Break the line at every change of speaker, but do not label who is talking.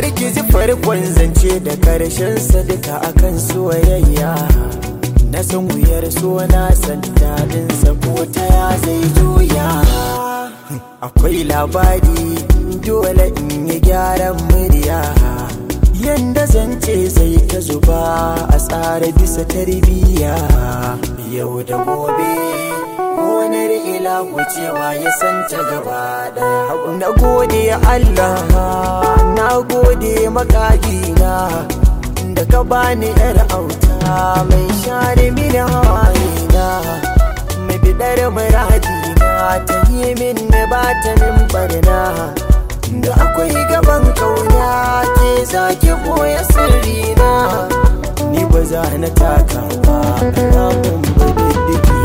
bari ki ji farkon zance da karshen duka akan soyayya na san wuyar so na san daɗinsa ko ta ya zai juya akwai labari dole in yi gyaran murya yanda zance zai ta zuba a tsara bisa tarbiyya yau da gobe gonar ila wucewa ya san ta gaba daya na gode Allah na gode makagina da ka bani yar auta mai share mini hawayena mai bidar muradina ta yi min na ba ta min barna da akwai gaban kauna ke zaki boye sirrina ni ba za na taka ba na mun ba diddigi